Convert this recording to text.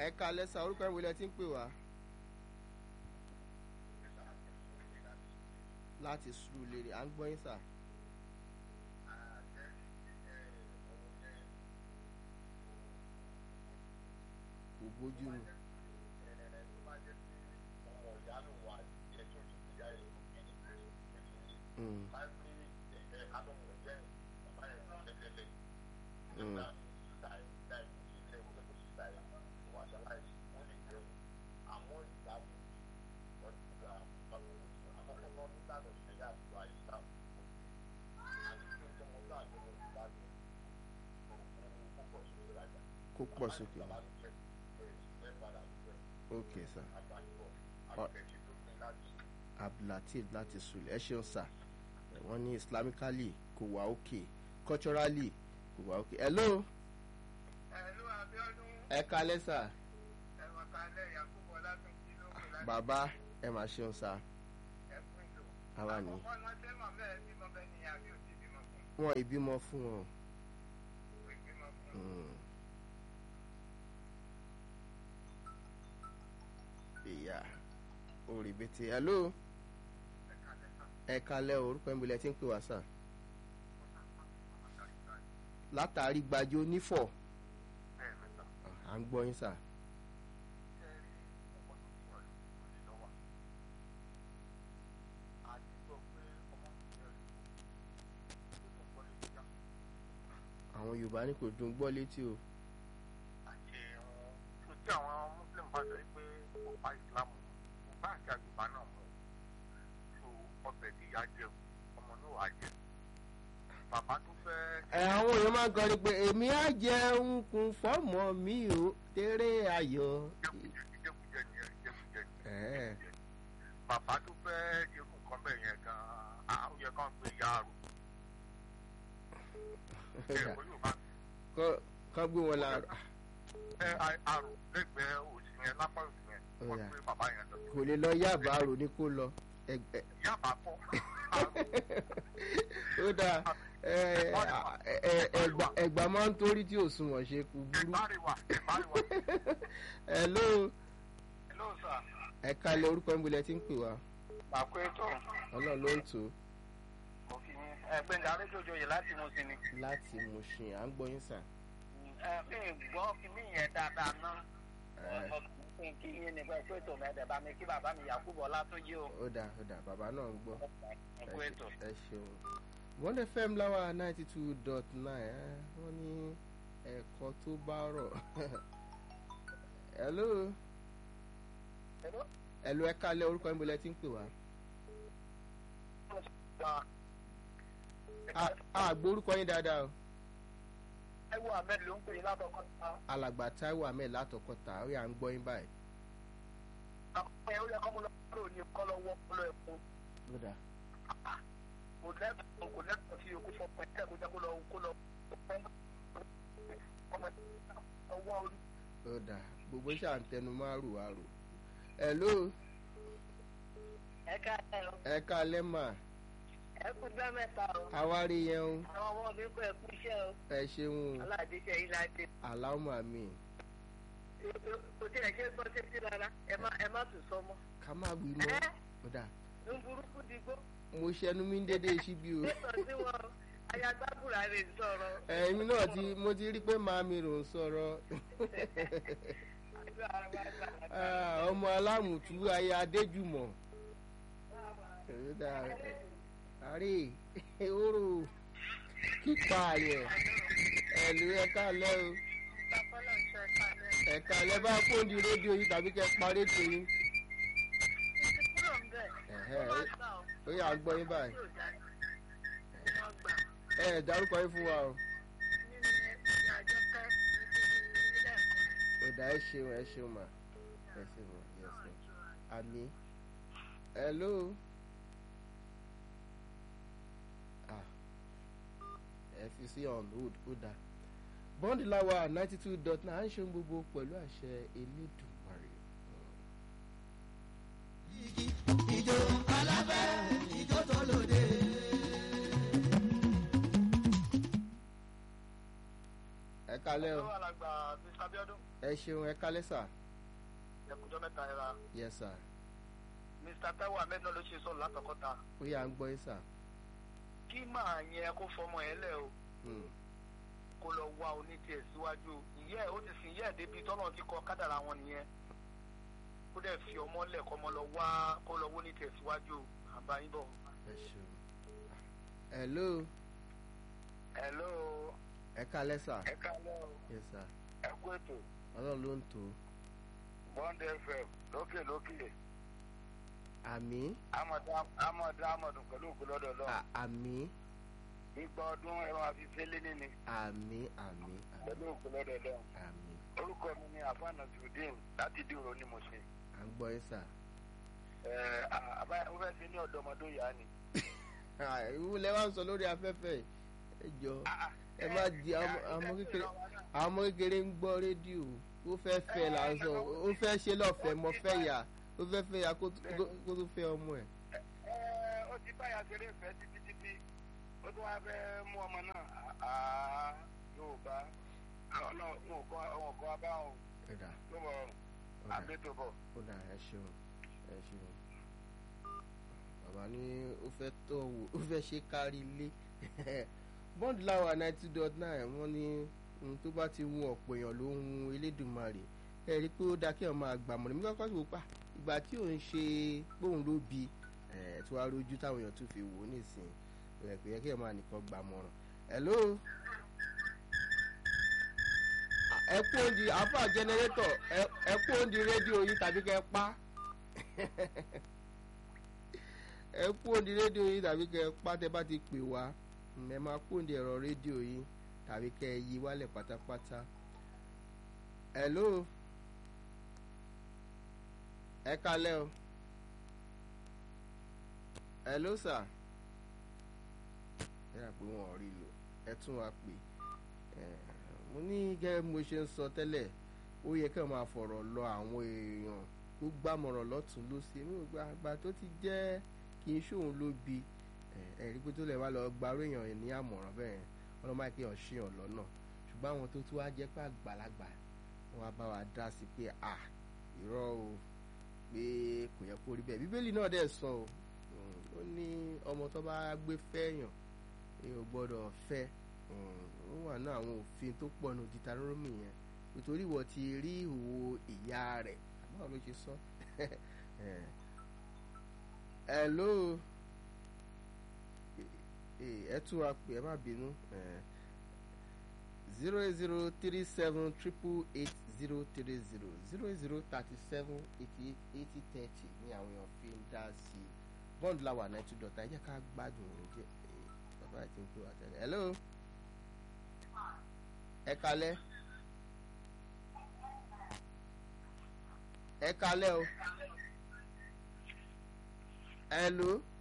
ẹ kalẹ́ sà orúkọ ìwé lẹ ti ń pè wá. láti sùúrù lèrè à ń gbọ́ yín sà. kò bójú mu. Mm. Mm. kó pọ̀ sókè. ok sà. abdulateef láti sùlẹ̀ ẹ ṣeun sà wọ́n ní islamically kò wá òkè culturally kò wá òkè. hello Ẹ̀lú Abíọ́dún ẹ kalẹ́ sà. ẹ̀wọ̀n kalẹ̀ Yakubu Ọlátúnjí ló kù láti bàbá ẹ máa ṣeun sà. ẹ̀kún ìlú. àwa ni Àkọ́kọ́ náà ṣé màmá ẹ̀ bímọ bẹ́ẹ̀ ni àbí ò ti bímọ fún wọn ìbímọ fún wọn. kò bímọ fún. Mm. ìyá òrìbìtì hello Ẹ̀ka lẹ́ka ẹ kalẹ́ o, orúkọ ìbílẹ̀ tí ń pè wá sà. látàrí gbajó nífọ̀ bẹ́ẹ̀ mẹ́ta. à ń gbọ́ yín sà. Ṣé rí ọmọ tó ti wà lóko ní lọ́wọ́? A ti gbọ́ pé ọmọ tó ti wà lóko tó tó gbọ́ létí yá. àwọn yorùbá ní kò dùn gbọ́ létí o. Àti tó tí àwọn Muslim bá sọ pé kò bá Ìsìlámù mu, kò bá àti àgbègbà náà mu. So ọbẹ̀ tí ìyá jẹ ọmọ náà wà jẹ. Bàbá tó fẹ́ ẹ àwọn èèyàn máa ń kọrin pé èmi á jẹun kún fọ́mọ mi o tèrè ayọ̀. jẹkújẹ jẹkújẹ nìyẹn jẹkújẹ nìyẹn. Ẹ̀ẹ́. bàbá tó fẹ́ irú nǹkan bẹ́ẹ̀ yẹn gan-an ó yẹ kán gbé ya àrò ẹ kó yóò bá Kọ́- kọ́ gbé wọn la ẹ a- àrò lẹ́gbẹ̀ẹ́ òsì yẹn lápá òsì yẹn wọ́n Ó yá. gbé bàbá yẹn lọ. kò lè lọ yáàbá rò ní kó lọ. Ẹ- ẹ- yàbá kọ́ ó dáa ẹ- ẹ- ẹgbà ẹgbà máa ń torí tí ò sunwọ̀n ṣe kú burú. ẹ̀bárìwá ẹ̀bárìwá. hello hello sir. ẹ kalẹ̀ orúkọ ìbílẹ̀ tí ń pè wá bàkú ètò ọlọ́run ló ń tò ó òfin ẹgbẹ́ni arédòjòyè láti mú sí ni. láti Mùṣìn à ń gbọ́ yín sà. ẹ mi gbọ́ kí mi yẹn dáadáa náà. Ẹ, ọkùnrin kí yín nípa ẹ̀kú ètò mẹ́ẹ̀dẹ̀ bá mi kí bàbá mi Yakubu Ọlátúnjí o. ó dáa ó dáa bàbá náà ń gbọ́. ẹ̀kú ẹ ètò. ṣe- ẹ ṣeun one fm láwa ninety two dot nine wọ́n ní ẹ̀kọ́ tó bá rọ̀ hello Hello? hello ẹ kalẹ̀ orúkọ ìbílẹ̀ tí ń pè wá. A- a gbọ́ orúkọ yín dáadáa o. Táíwò Ahmed ló ń pè é látọkọ ta. alàgbà Táíwò Ahmed látọkọta ó yà ń gbọ́ yín báyìí. Àwọn ẹ̀ ó yẹ kọ́ mo lọ kúrò ní kọ́ lọ́wọ́ kọ́ lọ ẹ̀kún. ó dáa Kò lẹ́kọ̀ọ́ kò lẹ́kọ̀ọ́ sí okú fọ́ pẹ́ kó jẹ́ kó lọ kó lọ ọmọ ọwọ́ orí. ó dáa gbogbo iṣẹ́ àǹtẹnu máa rò wá rò. hello ẹ káàárọ̀ ẹ kalẹ̀ mà ẹ kú gbá mẹ́ta o àwárí yẹn o àwọn ọmọ mi kọ ẹ kú iṣẹ́ o ẹ ṣeun o aládéṣe yìí láti aláwọ̀ àmì kò tí ẹ ṣe gbọ́ sétí rárá ẹ má ẹ má tún sọ mọ́ ká má wí mọ́ ẹ ó dáa ń burúkú digbó mo ṣẹnu mi ń dédé síbi o nítorí sí wọn ayagbábùrà rè sọ̀rọ̀ ẹ̀yin náà ti mo ti rí pé màámi rò ń sọ̀rọ̀ àdúrà wa gbà Ah, ọmọ alámùtú ayé adéjùmọ̀ ó dáa àárẹ̀ ehoro kípa àyẹ̀ ẹ̀lú ẹ̀ka lẹ́ o pápálọ̀ ṣe kalẹ̀ ẹ̀ka lẹ́ bá kóńdì rédíò yìí tàbí kẹ́ parí ètò yín títí kúrò ń bẹ̀ Ẹ̀hẹ́, ó bá gbà ó ó yà ń gbọ́ yín báyìí tí ò dá ní wọ́n gbà ẹ ẹ̀ dárúkọ yín fún wa o nínú àjọkẹ́ nílẹ̀ ẹ̀kọ́ ó dá ẹ ṣeun ẹ ṣeun mà ẹ ṣeun ẹ ṣeun àmì hello ah ẹ fi sí on hold ó dá bọ́ndì láwa ninety two dot nine à ń ṣe ohun gbogbo pẹ̀lú àṣẹ elédùnmarè. ìjó alábẹ́ ìjó tó lòdì. ẹ kalẹ́ o Hello, alàgbà Mr. Abiodun. ẹ ṣeun ẹ kalẹ́ sà ẹkùnjọ́ mẹ́ta ẹ̀ra yes sà Mr. Taiwo Ahmed náà ló ṣe sọ̀rọ̀ látọ̀kọ́ta ó yà ń gbọ́ yín sà kí màá yẹn kó fọmọ ẹ lẹ̀ o Hmm, kó lọ wá onítiẹ̀ síwájú ìyá ẹ̀ ó ti sìn ìyá ẹ̀ débi tọ́nà ti kọ kádàrà wọn nìyẹn kó dẹ̀ fi ọmọ lẹ̀ kọ́ ọmọ lọ wá kó lọ wó onítiẹ̀ síwájú àbáyé bọ̀. ẹ ṣeun hello hello ẹ kalẹ́ sà ẹ kálẹ́ o yes sà ẹ kú ètò ọlọ́run ló ń tó bond fm lókè lókè àmì amọ̀dá amọ̀dún pẹ̀lú òkú lọ́dọ̀ lọ à- àmì ìgbà ọdún ẹ máa fi fẹ́lẹ́ níní àmì àmì àmì pẹ̀lú òkú lọ́dọ̀ lọ àmì orúkọ mi ni afana judin láti dìrò ní mo ṣe à ń gbọ́ yín sà àbáyá mo fẹ́ ṣe ní ọ̀dọ́mọdún yá ni. ìwúlẹ̀ wa ń sọ lórí afẹ́fẹ́ ẹ jọ ẹ má di àwọn ọmọ kékeré àwọn ọmọ kékeré ń gbọ́ rédíò ó fẹ́ fẹ́ là ń sọ ó fẹ́ ṣe lọ́fẹ̀ẹ́ mọ fẹ́ yà ó fẹ́ fẹ́ yà kó tó- kó tó fẹ́ ọmọ ẹ̀. Ẹ, ó ti báyà ṣeré ìfẹ́ títí títí ó tún wáá fẹ́ mú ọmọ náà àá yorùbá ọlọ́run wọn kọ́ wọn kọ́ abá wọn ẹ̀dà tó bọ̀ ó dà àgbétò bọ̀. ó dà ẹ ṣeun ẹ ṣeun bàbá ní ó fẹ́ tọ̀ wò ó fẹ́ ṣe kárí ilé bond láwa ninety dot nine wọ́n ní ohun tó bá ti wù ọ̀pọ̀ èèyàn ló ń hun elédùnmarè ẹ rí i pé ó dáa kí èèyàn máa gbàmọ̀ nígbà kọ́kọ́ sí wò pa ìgbà tí òun ṣe póun ló bi ẹ̀ tí wàá rojú táwọn èèyàn tún fi wò ó nísìnyí ẹ̀ pé yẹ kí èèyàn máa nìkan gbàmọ̀ràn hello ẹ kú òǹdí àáfà jẹnẹrétọ̀ ẹ kú òǹdí rédíò yìí tàbí kẹ́ ẹ pa ẹ kú òǹdí rédíò yìí tàbí kẹ́ ẹ pa tẹ́ bá ti pè wá Mm, ẹ máa kú òǹdí ẹ̀rọ rédíò yìí tàbí kẹ́ ẹ yí wálẹ̀ pátápátá hello ẹ kalẹ́ o hello sir ẹ rà pé wọn ò rí lò ẹ tún wá pè ẹ mo ní gẹ́gẹ́ bí mo ṣe ń sọ tẹ́lẹ̀ ó yẹ kí wọ́n máa fọ̀rọ̀ lọ àwọn èèyàn tó gbàmọ̀ràn lọ́tún lọ́sí inú ìgbà àgbà tó ti jẹ́ kí n ṣóun ló bi ẹ̀rí pé tó lè wá lọ gbarú èèyàn ní àmọ̀ràn bẹ́ẹ̀ wọ́n lọ́ máa kí èèyàn ṣèyàn lọ́nà ṣùgbọ́n àwọn tó tún wá jẹ́ pé àgbàlagbà wọ́n wá bá wa dá sí pé à irọ́ o pé kò yẹ kó rí bẹ́ẹ̀ bíbélì náà dẹ̀ sọ o Mm, ó ní ọmọ tó bá gbé fẹ́yàn èèyàn ò gbọ́dọ̀ fẹ́ ó wà ní àwọn òfin tó pọ̀ nù Deuteronomy yẹn nítorí ìwọ ti rí ìhòòhò ìyá rẹ̀ báwo ló ṣe sọ hello ẹ tún wa pè ẹ má bínú zero eight zero three seven triple eight zero three zero zero eight zero thirty seven eighty eight eighty thirty ní àwọn èèyàn fi ń dá sí i bond lawa náà tún dọ̀tà ẹ jẹ́ ká gbádùn ẹ̀ jẹ́ bàbá àti ń pè wá tẹ́lẹ̀ hello ẹ kalẹ́ ẹ kalẹ́ o hello.